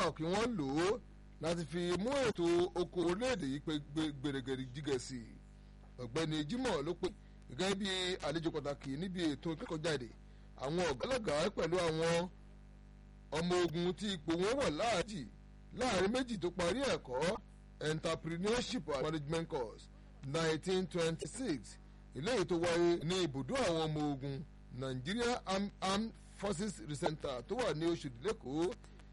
náà kí wọ́n lò ó láti fi mú ètò oko orílẹ̀-èdè yìí pé gbèrègèrè jígẹ̀ sí i ọ̀gbẹ́ni Jimoh ló pé gẹ́gẹ́ bí àlejò pàtàkì níbi ètò ìkẹ́kọ̀ọ́jáde àwọn ọ̀gálàgà pẹ̀lú àwọn ọmọ ogun tí ipò wọn wà láàjì láàrin méjì tó parí ẹ̀kọ́ entrepreneurship and management course nineteen twenty six eléyìí tó wáyé ní ibùdó àwọn ọmọ ogun Nigeria Armed Forces Center tó wà ní Oṣòdì lẹ́kọ̀ọ́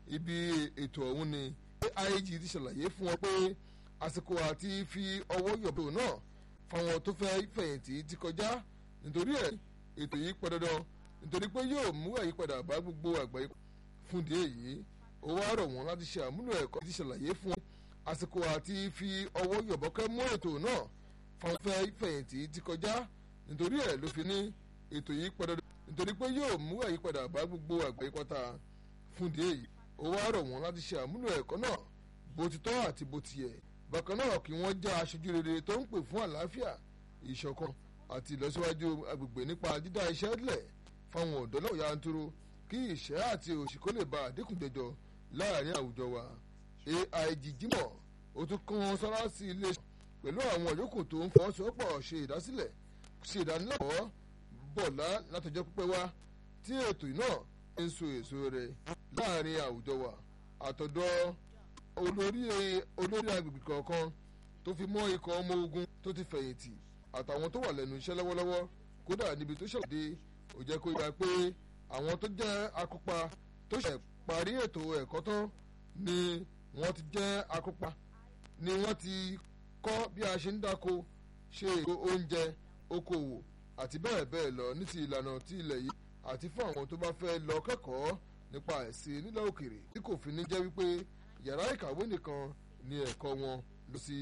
ibi ètò ọ̀hún ni AIG ti ṣàlàyé fún wọn pé àsìkò àti fi ọwọ́ yọ̀bọ̀ náà fáwọn tó fẹ́ fẹ̀yìntì ti kọjá nítorí ẹ̀ ètò yìí pẹ́ dandan nítorí pé yóò mú àyípadà bá gbogbo àgbáyé fún ìdí èyí ó wá rọ̀ wọ́n láti ṣe àmúlò ẹ̀kọ́ ti ṣàlàyé fún wọn àsìkò àti fi ọwọ́ yọ̀bọ̀kẹ́ mú ètò náà fáwọn fẹ́ fẹ̀yìntì ti kọjá nítorí ẹ̀ ló fi ní ètò yìí pẹ́ dandan nítorí pé yóò mú àyípadà bá gbogbo àgbáyé pátá fún ìdí èyí ó wá rọ̀ wọ́n láti ṣe àmúlò ẹ̀kọ́ náà bó ti tọ́ àti bó ti yẹ bákan náà kí wọ́n já aṣojú rere tó ń pè fún àlàáfíà ìṣọ̀kan àti ìlọsíwájú agbègbè nípa dídá iṣẹ́ lẹ̀ fáwọn ọ̀dọ́ náà yanturu kí ìṣẹ́ àti òṣì kó lè ba àdínkù jọjọ láàrin àwùjọ wa AIG Jimoh ó tún kàn sára sí iléeṣẹ́ pẹ̀lú àwọn yòókù tó ń fọwọ́sowọ́pọ̀ ṣe ìdásílẹ̀ ṣe ìdánilẹ́kọ̀ọ́ bọ̀lá látọjọ́ pípẹ́ wá tí ètò náà ń so èso rẹ̀ láàrin àwùjọ wa àtọ̀dọ̀ olórí olórí agbègbè kọ̀ọ̀kan tó fi mọ́ ikọ̀ ọmọ ogun tó ti fẹ̀yìntì àtàwọn tó wà lẹ́nu iṣẹ́ lọ́wọ́lọ́wọ́ kódà níbi tó ṣàlàyé ó jẹ́ kó yára pé àwọn tó jẹ́ akópa tó ṣẹ̀ parí ètò ẹ̀kọ́ tán ni wọ́n ti jẹ́ akópa ni wọ́n ti kọ́ bí a ṣe ń dáko ṣe ètò oúnjẹ okòwò àti bẹ́ẹ̀ bẹ́ẹ̀ lọ ní ti ìlànà ti ilẹ̀ yìí àti fún àwọn tó bá fẹ́ lọ kẹ́kọ̀ọ́ nípa ẹ̀sìn nílẹ̀ òkèrè tí kò fi ní jẹ́ wípé yàrá ìkàwé nìkan ni ẹ̀kọ́ wọn lọ sí.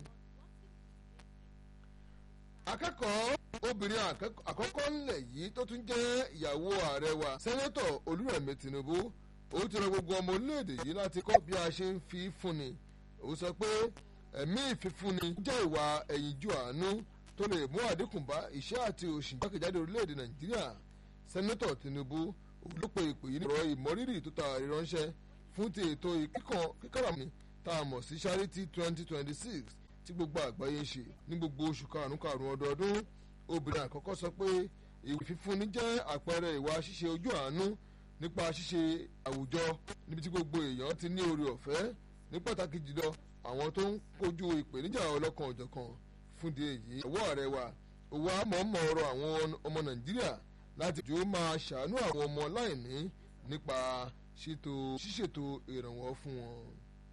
akẹ́kọ̀ọ́ obìnrin àkọ́kọ́ ńlẹ̀ yìí tó tún jẹ́ ìyàwó ààrẹ wa sẹ́nẹ́tọ̀ olúrẹ̀mí tinubu ó ti rọ gbogbo ọmọ orílẹ̀-èdè yìí láti kọ́ bí a ṣe ń fi fúnni ó sọ pé ẹ̀mí ìfifúnni jẹ́ ìwà ẹ̀yìnjú àánú tó lè mú àdínkù bá ìṣẹ́ àti òṣì jákèjádò orílẹ̀-èdè nàìjíríà sẹ́nẹ́tọ̀ tinubu olùpẹ̀ ìpè yìí nìrọ̀ ìmọ̀rírì tó ta ìránṣẹ́ fún ti ètò kíkàràmì tá a mọ̀ sí charity twenty twenty six tí gbogbo àgbáyé ń ṣe ní gbogbo oṣù karùn-ún karùn-ún ọdọọdún obìnrin àkọ́kọ́ sọ pé ìwé fífúnni jẹ́ àpẹẹrẹ ìwà ṣíṣe ojú àánú nípa ṣíṣe àwùjọ níbi tí gbogbo èèyàn ti ní oore ọ̀fẹ́ ní pàtàkì jùlọ àwọn tó ń kojú ìpèníjà ọlọ́kan òjọ̀kan fún di èyí ọwọ́ rẹ̀ wà owó àmọ́mọ́ ọ̀rọ̀ àwọn ọmọ nàìjíríà láti jù ú máa ṣàánú àwọn ọmọ láìní nípa ṣètò ṣíṣètò ìrànwọ́ fún wọn.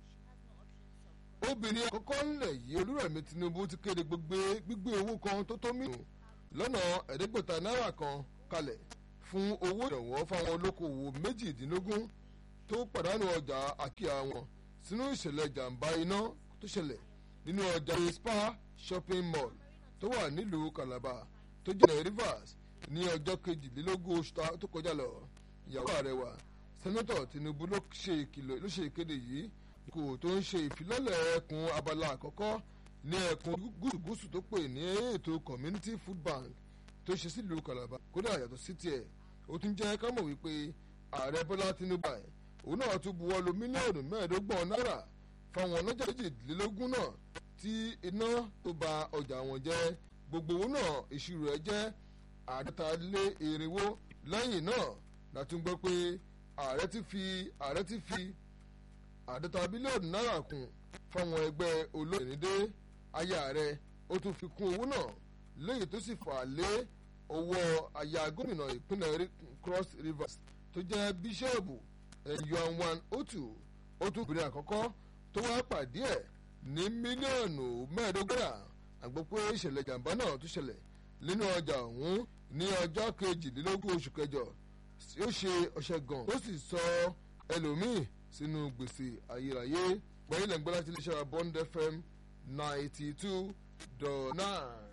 obìnrin àkọ́kọ́ ńlẹ̀ yìí olúrẹ̀mí tinubu ti kéde gbígbé owó kan tó tó mílíọ̀nù lọ́nà ẹ̀ẹ́dẹ́gbẹ̀ta náírà kan kalẹ̀ fún owó ìrànwọ́ fáwọn olókoòwò méjìdínlógún tó pàdánù ọjà àkíyà wọn sínú ìṣẹ̀lẹ̀ jàǹbá iná tó ṣẹlẹ̀ nínú ọjà spa shopping mall tó wà nílùú calabar tó jẹ́ rivers ní ọjọ́ kejìlélógún oṣù tó kọjá lọ ìyàwó ààrẹ wa sẹ́nẹ́tọ̀ tinubu ló ṣe ìkìlọ̀ ló ṣe ìkéde yìí kò tó ń ṣe ìfilọ́lẹ̀ ẹkùn abala àkọ́kọ́ ní ẹkùn gúúsùgúúsù tó pè ní ètò community food bank tó ṣe sílùú calabar kódà yàtọ̀ sí tiẹ̀ ó tún jẹ́ ká mọ̀ wípé ààrẹ bọ́lá tinubu ẹ̀ òun náà tún buwọ́ lu mílíọ̀nù mẹ́ẹ̀ẹ́dọ́gbọ̀n náírà fáwọn ọlọ́jà méjìlélógún náà tí iná tó ba ọjà wọn jẹ́ gbogbo owó náà ìṣirò ẹ̀ jẹ́ àádọ́ta lé irinwó lẹ́yìn náà látún gbọ́ pé ààrẹ ti fi ààrẹ ti fi àádọ́ta bílíọ̀nù náírà kún fáwọn ẹgbẹ́ olóyìnbó aya ààrẹ ó tún fi kún owó náà léyìí tó sì fà lé owó aya gómìnà ìpínlẹ̀ cross rivers tó jẹ́ bíṣọ́ọ̀bù yuan otu ó tún obìnrin àkọ́kọ́ tó wá pàdé ẹ̀ ní mílíọ̀nù mẹ́ẹ̀ẹ́dọ́gbọ̀n àgbọ̀ pé ìṣẹ̀lẹ̀ jàǹbá náà tún ṣẹlẹ̀ nínú ọjà ọ̀hún ní ọjọ́ kejìlélógún oṣù kẹjọ ó ṣe ọ̀ṣẹ̀ gan ó sì sọ ẹlòmíì sínú gbèsè ayérayé gbẹ̀yìn lẹ́gbẹ́ láti iléeṣẹ́ bond fm ninety two dot nine.